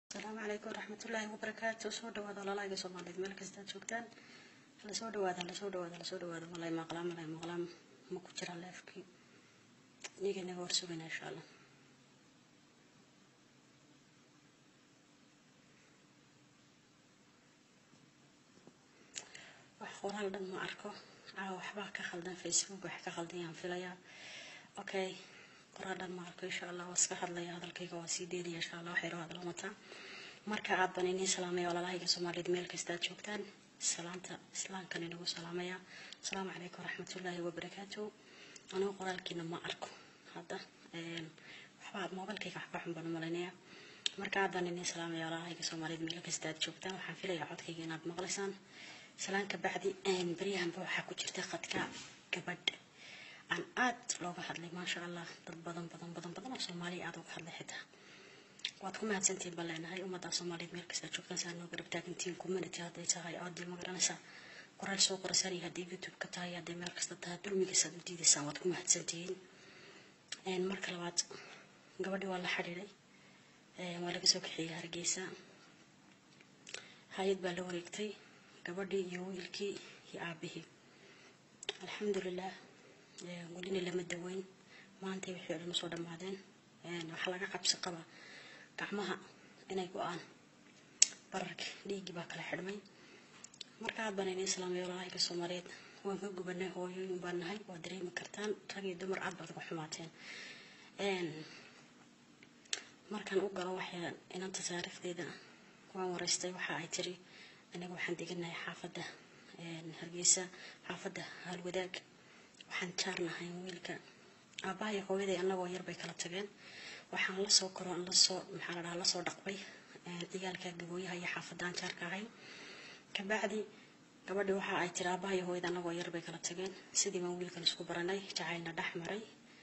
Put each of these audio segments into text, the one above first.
asalaamu calaykum waraxmatullaahi wabarakaatu soo dhawaada walaalahayga soomaaliyeed meel kastaad joogtaan hala soo dhawaada hala soo dhawaada hala soo dhawaada malay maqlaa malay maqlaa ma ku jira leefkii iyaga inaga warsugayna insha allah wax qoraal dhan ma arko caawa waxbaa ka khaldan facebook wax ka khaldan yaan filayaa okay qoraal dhan ma arko insha allah waa iska hadlaya hadalkayga waa sii deynaya insha allah waxay hadla wataa marka aad baan iniin salaamaya walaalahayga soomaaliyeed meel kasta aad joogtaan salaanta islaamkan inagu salaamaya asalaamu calaykum waraxmatullaahi wabarakaatu anigu qoraalkiina ma arko hadda waxbaa moobilkayga waxba xun baan u malaynaya marka aad baan iniin salaamaya walaalahayga soomaaliyeed meel kasta aad joogtaan waxaan filayaa codkayga inaad maqlaysaan salaan ka bacdi baryahanba waxaa ku jirta khadka gabadh aan aad looga hadlay maasha allah dad badan badan badan badan oo soomaaliya aad uga hadlay xitaa waad ku mahadsantihiin baan leenahay ummadda soomaaliyeed meel kasta joogtaan saa noo garab taagantihiin community hadday tahay aadii ma garanaysaa qoraal soo qorasaan iyo hadday youtube ka tahay hadday meel kasta tahay dulmigiisaad u diidaysaan waad ku mahadsantihiin marka labaad gabadhii waa la xidhiiday waa laga soo kaxeeyey hargeysa hay-ad baa la wareegtay gabadhii iyo wiilkii iyo aabihii alxamdulilah welina lama daweyn maantay wixii o dhan usoo dhammaadeen waxaa laga qabsi qabaa gacmaha inay go-aan bararka dhiiggii baa kala xidhmay marka aad baan iniin salaamay walaalahayga soomaaliyeed waan ka gubanay hooyooyin baan nahay waa dareemi kartaan rag iyo dumar aad baad uga xumaateen markaan u galo waxay inanta taariikhdeeda waan wareystay waxa ay tiri aniga waxaan deganahay xaafadda hargeysa xaafadda haalwadaag waxaan jaarnahay wiilka aabbahay hooyaday annagoo yar bay kala tageen waxaan lasoo koro lasoo maxaa la dhahaa lasoo dhaqbay ciyaalka gabooyaha iyo xaafadaan jaarka ahay kabacdi gabadhi waxa ay tiri aabbahay hooyada annagoo yar bay kala tageen sidii baan wiilkan isku baranay jacaylna dhex maray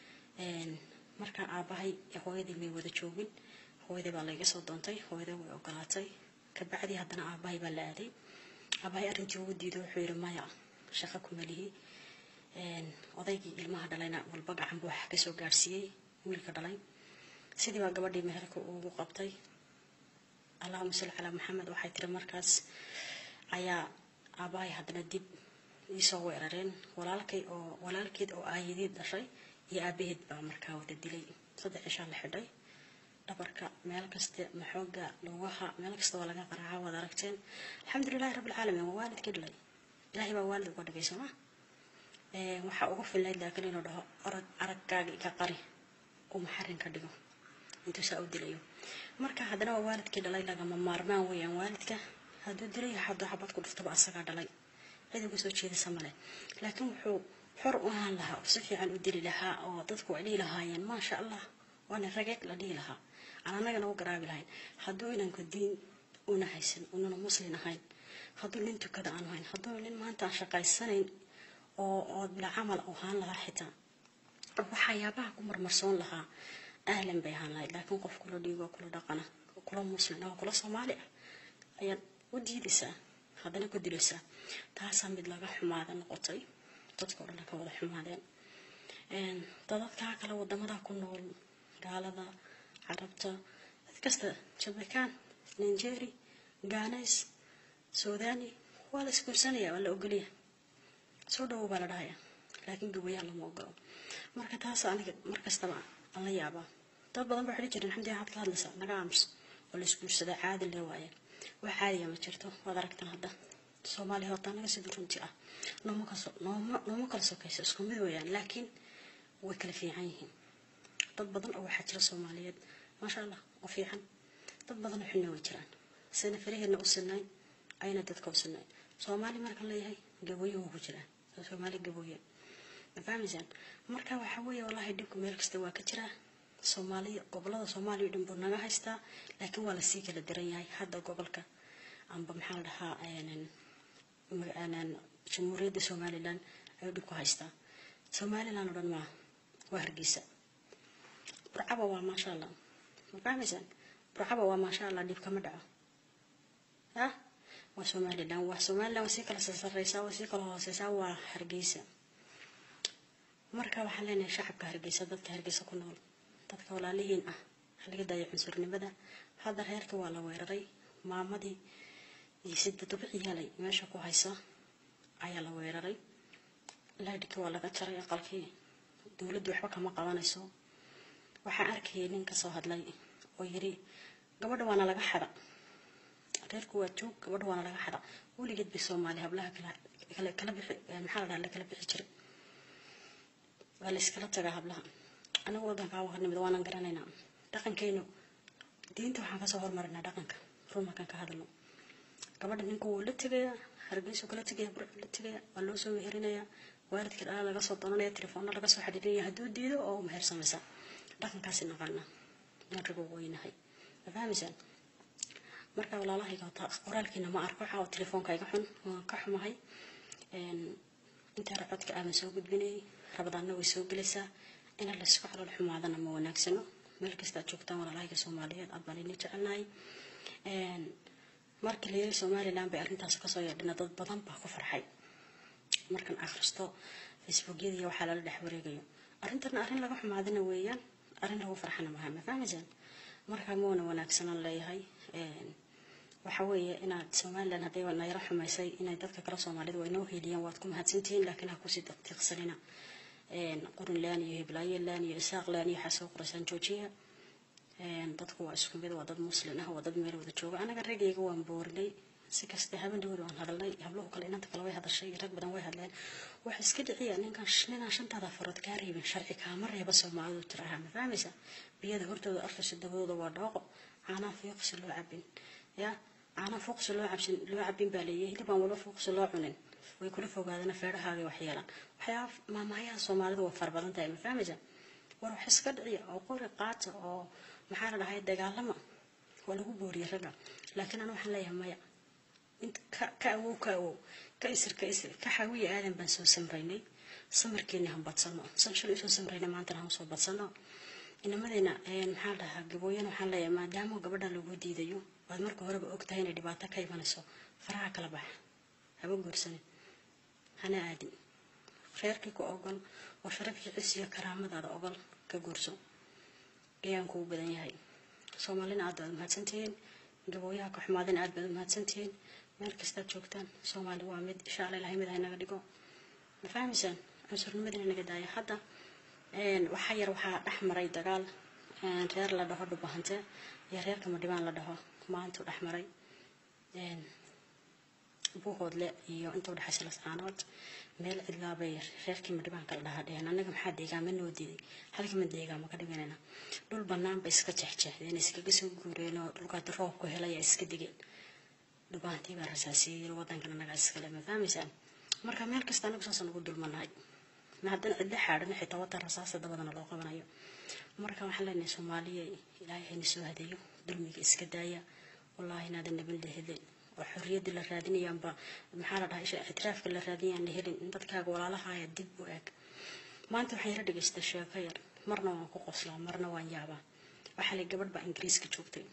markaa aabbahay hooyadii may wada joogin hooyaday baa layga soo doontay hooyaday way ogolaatay kabacdi haddana aabbahay baa la aaday aabbahay arrintii ugu diido wuxuu yidhi maya shaqo kuma lihi odaygii ilmaha dhalayna walba gacan buu wax kasoo gaadhsiiyey wiilka dhalay sidii baa gabadhii meherka ugu qabtay allahuma salli calaa maxamed waxay tiri markaas ayaa aabbahay haddana dib iisoo weerareen walaalkay oo walaalkeed oo aayadeed dhashay iyo aabaheed baa markaa wada dilay saddex cishaa la xidhay dhabarka meel kaste maxooga lugaha meel kasta waa laga qaraaca waad aragteen alxamdulilahi rabbilcaalamiin waa waalidkii dhalay ilaahay baa waalid uga dhigay sooma waxaa ugu fillayd laakiin inuu dhaho orag araggaaga iga qari uu maxarin ka dhigo intuu saa u dilayo marka haddana waa waalidkii dhalay lagama maarmaan weeyaan waalidka hadduu dilayo hadduu xabad ku dhuftaba asagaa dhalay cid uga soo jeedasa male laakiin wuxuu xor u ahaan lahaa oo si fiican u dili lahaa oo dadku ay dhihi lahaayeen maasha allah waana rageeg la dhihi lahaa aan annagana u garaabi lahayn hadduu inanku diin una haysan ununa muslin ahayn hadduu nin tukada aanu hayn hadduu nin maanta aan shaqaysanayn oo oo bila camal ahaan lahaa xitaa waxyaabaha ku marmarsoon lahaa ahlan bay ahaan lahayd laakiin qof kula dhiigo kula dhaqana kula muslin oo kula soomaali ah ayaad u diidaysaa haddana ku dilaysaa taasaa mid laga xumaada noqotay dadka o dhan ka wada xumaadeen dadadkaa kale wadamada ku nool gaalada carabta dad kasta jamaican nigeri ganes suudani waa la isguursanaya waa la ogolya soo dhawow baa la dhahaya laakiin gabayaa lama ogolo marka taas aniga markastaba aan la yaabaa dad badan baa xidhi jiren xamdi waxaad ka hadlaysaa naga aamus oo la isguursadaa caadi le waaye wax caadiya ma jirto waad aragtan hadda soomaaliya horta anaga sida runti ah nooma kaso nooma nooma kala sokayso isku mid weeyaan laakiin way kala fiican yihiin dad badan oo waxaa jira soomaaliyeed maasha allah oo fiican dad badan oo xunna way jiraan sina faraheedna u sinayn ayna dadka u sinayn soomaali markaan leeyahay gabooye waa ku jiraan soomaali gabooye ma fahmaysaan marka waxaa weeye wallahi dhibku meel kasta waa ka jiraa soomaaliya gobolada soomaaliya dhan buu naga haystaa laakiin waa lasii kala daran yahay hadda gobolka amba maxaa la dhahaa jamhuuriyadda somalilan ayuu dhib ku haystaa somalilan oo dhan maaha waa hargeysa burcaba waa maasha allah ma fahmaysaan burcaba waa maasha allah dhib kama dhaco ah waa somalilan waa somalilan waa sii kala sareysaa waa sii kala hooseysaa waa hargeysa marka waxaan leenahay shacabka hargeysa dadka hargeysa ku nool dadka walaalihiin ah ha laga daayo cunsurnimada ha hadda reerkii waa la weeraray maamadii iyo sida dubici yaalay meesha ku haysa ayaa la weeraray laydhkii waa laga jaray aqalkii dowladdu waxba kama qabanayso waxaan arkayay nin kasoo hadlay oo yiri gabadha waana laga xada reerku waa joog gabadha waana laga xada weligeed bay soomaali hablaha kala kala bixi maxaa la dhaha la kala bixi jiray waa la iskala tagaa hablaha anagu wadankaa waa nimid waanan garanaynaa dhaqankeenu diinta waxaan kasoo hormarinaa dhaqanka run markaan ka hadalno gabadha ninka wuu la tegayaa hargeysu kala tegaya burcu la tegaya waa loo soo meherinayaa waalidka dhala laga soo doonanaya telefoonna laga soo xidhiirinaya hadduu diido oo meher samaysa dhaqankaasi naqaana nagigu weynahay ma fahmaysaan marka walaalahayga qoraalkiina ma arko waxaa telefoonka iga xun waan ka xumahay intaa codka aadan soo gudbinayay rabadaanna way soo gelaysaa ina laysku calool xumaadana ma wanaagsano meel kasta aad joogtaan walaalahayga soomaaliyeed aad baan idin jecelnahay markii la yiri somaliland bay arrintaas kasoo yeedhina dad badan baa ku farxay markan akhristo facebookyada iyo waxaa lala dhex wareegayo arrintana arrin laga xumaadina weeyaan arrin lagu farxana maha ma fahmaysaan markaa ma wana wanaagsanaan leeyahay waxa weeye inaad somaliland hadday nayro xumaysay inay dadka kale soomaalida waa inoo heliyaan waad ku mahadsantihiin laakiin ha kusii daqtiiqsanina qurinland iyo hiblaayoland iyo isaaqland iyo waxaa soo qoraysaan joojiya dadku waa isku mid waa dad muslin ah waa dad meel wada jooga anaga ragayga waan boorinay si kasta haben dhawood waan hadalnay habluhu kale inanta kale way hadashay rag badan way hadleen waxa iska dhiciya ninkan ninaan shantaada farood kaa reebin sharci kaama reeba soomaalidu tiraha ma fahmaysa biyada hortooda arkaysa dabadooda waa dhooqo caanaa fiiqsi loo cabin ya caanaa fuuqsi loo cabsin loo cabin baa leeyahay hilibaan walba fuuqsi loo cunin way kula fogaadana feedhahaaga wax yeelaan waxyaaba maamahayaha soomaalidu waa fara badan tahay ma fahmaysa war wax iska dhiciya oo qori qaata oo maxaa la dhahay dagaalama waa lagu booriyay ragga laakiin ana waxaan leeyahay maya ka awow ka awow ka isir ka isir ka xawiya aadan baan soo samraynay samarkeeni han badsano san shalay soo samraynay maantana han soo badsano inamadeena maxaa la dhahaa gabooyana waxaan leeyahay maadaama gabadhan lagu diidayo waad marka horeba og tahay inay dhibaato ka imanayso faraha kala bax haba guursanin hana aadin reerkii ku ogol oo sharafkii cis iyo karaamadaada ogol ka guurso ayaan kugu badan yahay soomaalina aad baad umahadsantihiin gabooyaha ka xumaadina aad baad umahadsantihiin meel kastaad joogtaan soomaali waa mid insha alla ilahay mid haynaga dhigo ma fahmaysaan cunsurnimadina naga daaya hadda waxaa yar waxaa dhex maray dagaal reer la dhaho dhubahante iyo reerka madhibaan la dhaho maantuu dhex maray buuhoodle iyo inta udhexaysa lascaanood meel cidlaabay reerkii madhibaanka la dhahaa dheheen annaga maxaa deegaama noo diiday halkama deegaama ka dhiganayna dhul bannaan bay iska jeexjeexdeen iskaga soo guureen oo dhulkaad roobku helaya iska digeen dhubaantii baa rasaasiyey wadankan annagaa iskale ma fahmaysaan marka meel kasta anagu saasaan ugu dulmanahay ma haddana cidla xaadhan xitaa watan rasaasa dabadana loo qabanayo marka waxaan leenahay soomaaliya ilaahay hayna soo hadeeyo dulmiga iska daaya wallaahi inaadan naban la helin oo xorriyadii la raadinayaanba maxaa la dhahay ictiraafka la raadinayaan la helin in dadkaaga walaalahaya dib u eg maanta waxaan yara dhagaystay sheeko yar marna waan ku qoslaa marna waan yaabaa waxaa lay gabadh baa ingiriiska joogtay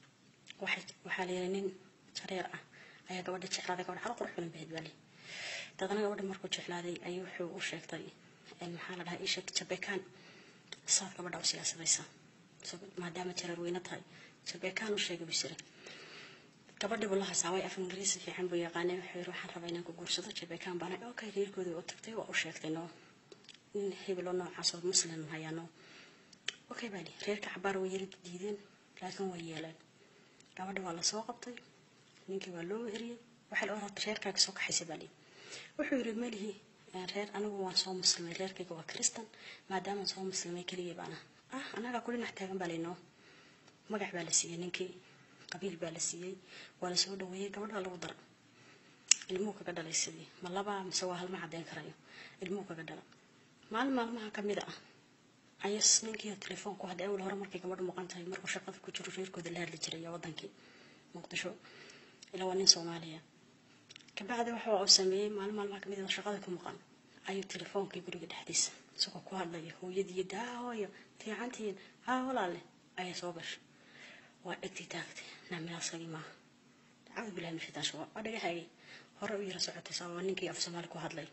waxaa la yiri nin jareer ah ayaa gabadha jeclaaday gabadha hal qurux badan bahed baale dadana gabadha markuu jeclaaday ayuu wuxuu u sheegtay maxaa la dhahay isheeg jabekaan saad gabadha u siyaasadaysa maadaama jareer weyne tahay jabekaan u sheegay buu jiray gabadhii buu la hasaaway af ingiriisi fiican buu yaqaanay wuxuu yiri waxaan rabaa inaan ku guursado jabekaan baana okay reerkooda u tagtay waa u sheegtay no nin hebelo noocaas oo muslim hayaano okay baali reerka cabaar way yara diideen laakiin way yeeleen gabadha waa lasoo qabtay ninkii waa loo weheriyey waxay la orata reerkaaga soo kaxaysay baali wuxuu yiri melihi reer anigu waan soo muslimay reerkayga waa kristan maadaamaan soo muslimay keligay baana ah anagaa ku dhinac taagan baa laynoo magac baa la siiyey ninkii qabiil baa la siiyey waa lasoo dhaweeyey gabadha lagu dara ilmuhu kaga dhalay sidii ma labaa mise waa halma caddeyn karayo ilmuhu kaga dhala maalin maalmaha ka mid ah ayas ninkii telefoonku hadda awal hore markay gabadhu maqan tahay markuu shaqada ku jiro reerkooda la hadli jiray wadankii muqdisho ilaa waa nin soomaaliya kabacdi waxa uu sameeyey maalin maalmaha kamid ah shaqada ku maqan ayuu telefoonkii guriga dhexdiisa isagoo ku hadlaya hooyadii daahooyo fiicantiin haa walaale ayaa soo gashay waa dhegtii taagtay naamilaasagii maaha dacwad bilahi min shaytaan shawa waa dhagaxaagay hore u yara socotay sababa ninkii af soomaali ku hadlay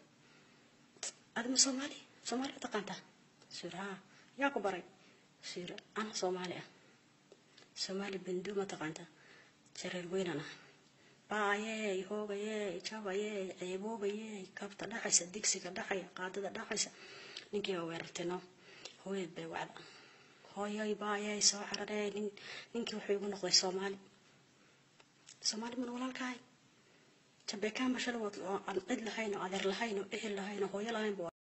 adima soomaali soomaali u taqaantaa suur haa yaa ku baray suur ana soomaali ah soomaali bandu mataqaanta jareer weynana baayey hoogayey jabayey ceeboobayey kabta dhacaysa digsiga dhacaya qaadada dhacaysa ninkii baa weerartayno hooyad bay wacda hooyoy baayey soo cararee nin ninkii wuxuu igu noqday soomaali soomaali mana walaalkahay jabeekaan bashada aan cid lahayn oo adeer lahayn oo ehel lahayn oo hooyo lahayn